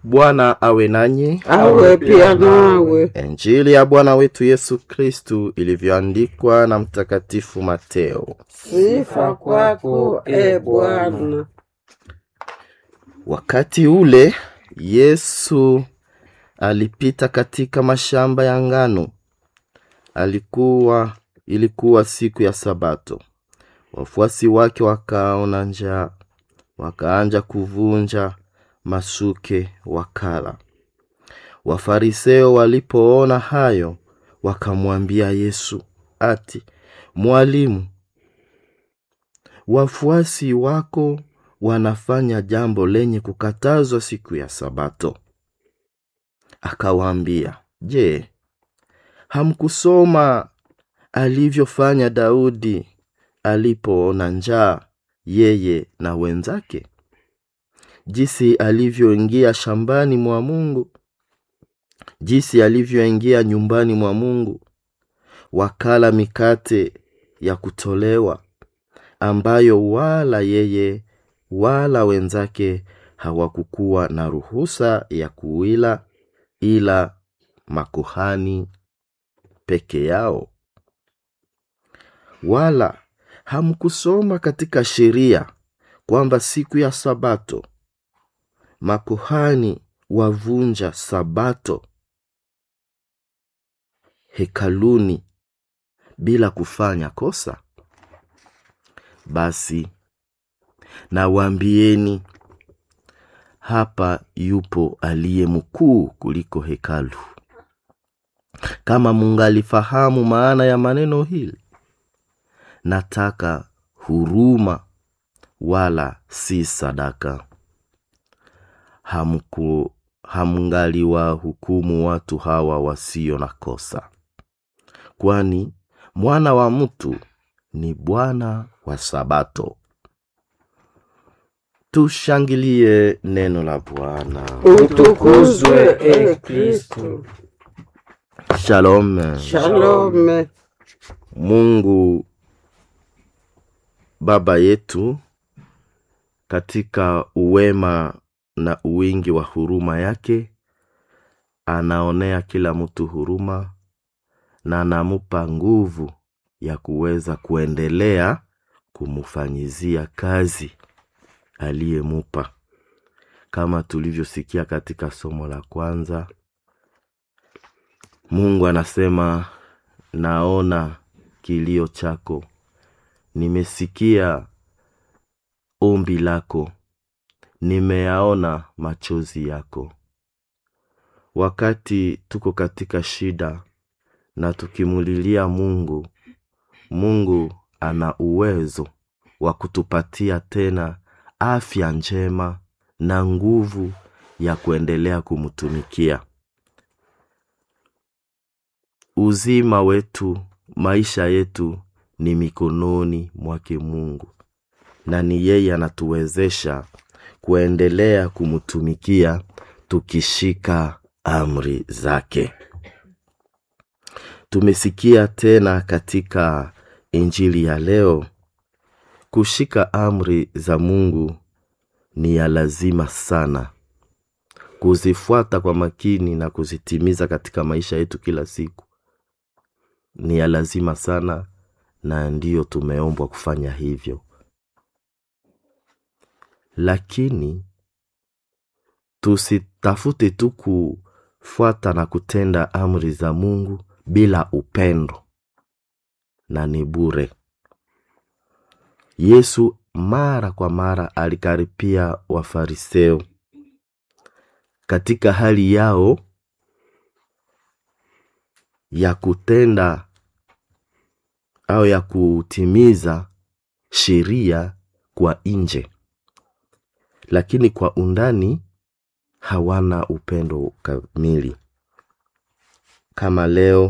Bwana awe nanyi. awe pia nawe. Injili ya Bwana wetu Yesu Kristu ilivyoandikwa na Mtakatifu Mateo. Sifa kwako e Bwana. Wakati ule Yesu alipita katika mashamba ya ngano. Alikuwa ilikuwa siku ya Sabato. Wafuasi wake wakaona njaa, wakaanja kuvunja masuke wakala. Wafariseo walipoona hayo, wakamwambia Yesu ati, Mwalimu, wafuasi wako wanafanya jambo lenye kukatazwa siku ya Sabato. Akawaambia, Je, hamkusoma alivyofanya Daudi alipoona njaa, yeye na wenzake, jinsi alivyoingia shambani mwa Mungu, jinsi alivyoingia nyumbani mwa Mungu, wakala mikate ya kutolewa, ambayo wala yeye wala wenzake hawakukuwa na ruhusa ya kuila, ila makuhani peke yao. Wala hamkusoma katika sheria kwamba siku ya Sabato makuhani wavunja Sabato hekaluni bila kufanya kosa? Basi nawaambieni, hapa yupo aliye mkuu kuliko hekalu. Kama mungalifahamu maana ya maneno hili, nataka huruma wala si sadaka. Hamku hamngaliwahukumu watu hawa wasio na kosa, kwani mwana wa mtu ni Bwana wa Sabato. Tushangilie neno la Bwana. Utukuzwe e Kristo. Shalom. Shalome. Mungu Baba yetu katika uwema na uwingi wa huruma yake anaonea kila mtu huruma na anamupa nguvu ya kuweza kuendelea kumufanyizia kazi aliyemupa, kama tulivyosikia katika somo la kwanza. Mungu anasema, naona kilio chako, nimesikia ombi lako, nimeyaona machozi yako. Wakati tuko katika shida na tukimulilia Mungu, Mungu ana uwezo wa kutupatia tena afya njema na nguvu ya kuendelea kumtumikia. Uzima wetu, maisha yetu ni mikononi mwake Mungu, na ni yeye anatuwezesha kuendelea kumtumikia tukishika amri zake. Tumesikia tena katika Injili ya leo, kushika amri za Mungu ni ya lazima sana. Kuzifuata kwa makini na kuzitimiza katika maisha yetu kila siku ni ya lazima sana, na ndiyo tumeombwa kufanya hivyo. Lakini tusitafute tu kufuata na kutenda amri za Mungu bila upendo, na ni bure. Yesu mara kwa mara alikaripia Wafariseo katika hali yao ya kutenda au ya kutimiza sheria kwa nje, lakini kwa undani hawana upendo kamili. Kama leo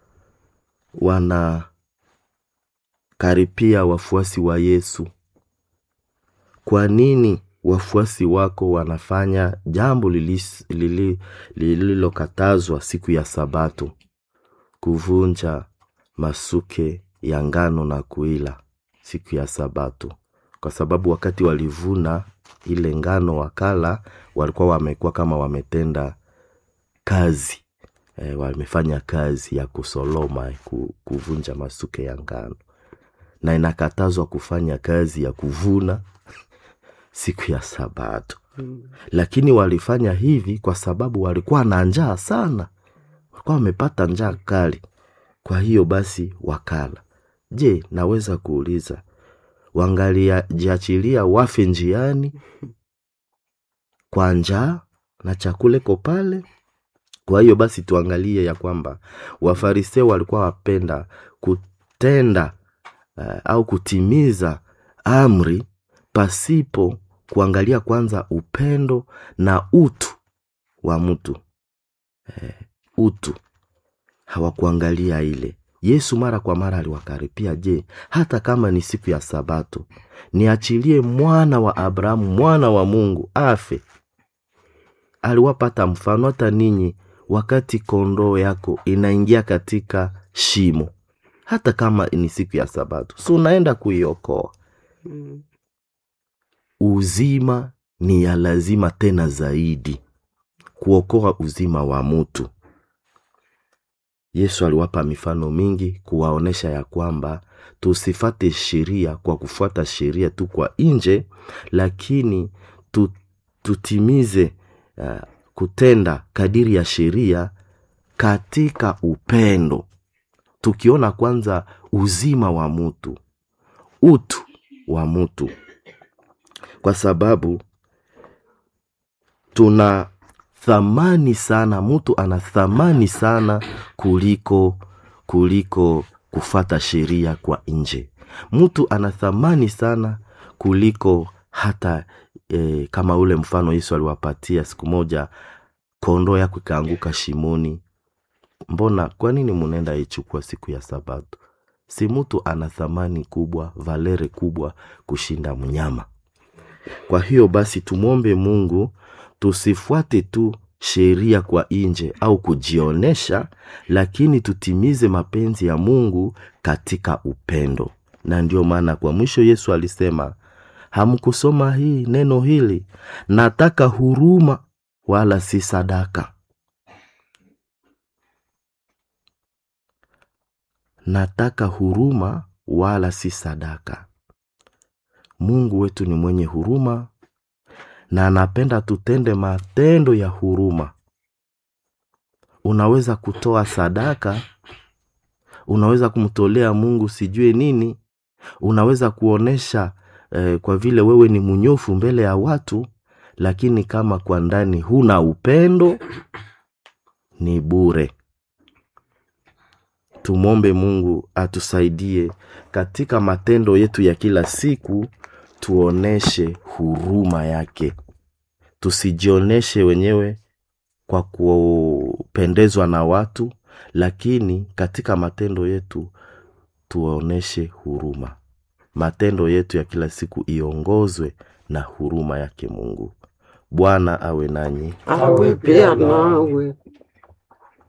wanakaripia wafuasi wa Yesu, kwa nini wafuasi wako wanafanya jambo lilis- lili- lililokatazwa siku ya Sabato, kuvunja masuke ya ngano na kuila siku ya Sabato? Kwa sababu wakati walivuna ile ngano wakala walikuwa wamekuwa kama wametenda kazi e, wamefanya kazi ya kusoloma ku, kuvunja masuke ya ngano na inakatazwa kufanya kazi ya kuvuna siku ya sabato lakini walifanya hivi kwa sababu walikuwa na njaa sana walikuwa wamepata njaa kali kwa hiyo basi wakala je naweza kuuliza wangalijiachilia wafe njiani kwa njaa na chakula iko pale kwa hiyo basi tuangalie ya kwamba wafariseo walikuwa wapenda kutenda uh, au kutimiza amri pasipo kuangalia kwanza upendo na utu wa mtu eh, utu hawakuangalia ile yesu mara kwa mara aliwakaripia je hata kama ni siku ya sabato niachilie mwana wa abrahamu mwana wa mungu afe aliwapata mfano hata ninyi wakati kondoo yako inaingia katika shimo hata kama ni siku ya sabato si unaenda kuiokoa Mm. uzima ni ya lazima tena zaidi kuokoa uzima wa mtu yesu aliwapa mifano mingi kuwaonyesha ya kwamba tusifate sheria kwa kufuata sheria tu kwa nje lakini tu, tutimize uh, kutenda kadiri ya sheria katika upendo tukiona kwanza uzima wa mtu utu wa mtu kwa sababu tuna thamani sana mtu ana thamani sana kuliko kuliko kufata sheria kwa nje mtu ana thamani sana kuliko hata e, kama ule mfano yesu aliwapatia siku moja kondoo yako ikaanguka shimoni mbona kwa nini munaenda ichukua siku ya sabato si mtu ana thamani kubwa valere kubwa kushinda mnyama kwa hiyo basi tumwombe mungu tusifuate tu sheria kwa nje au kujionyesha lakini tutimize mapenzi ya mungu katika upendo na ndio maana kwa mwisho yesu alisema hamkusoma hii neno hili nataka huruma wala si sadaka nataka huruma wala si sadaka mungu wetu ni mwenye huruma na anapenda tutende matendo ya huruma unaweza kutoa sadaka unaweza kumtolea mungu sijue nini unaweza kuonesha eh, kwa vile wewe ni mnyofu mbele ya watu lakini kama kwa ndani huna upendo ni bure tumwombe mungu atusaidie katika matendo yetu ya kila siku tuoneshe huruma yake tusijioneshe wenyewe kwa kupendezwa na watu lakini katika matendo yetu tuoneshe huruma matendo yetu ya kila siku iongozwe na huruma yake mungu bwana awe nanyi awe pia nawe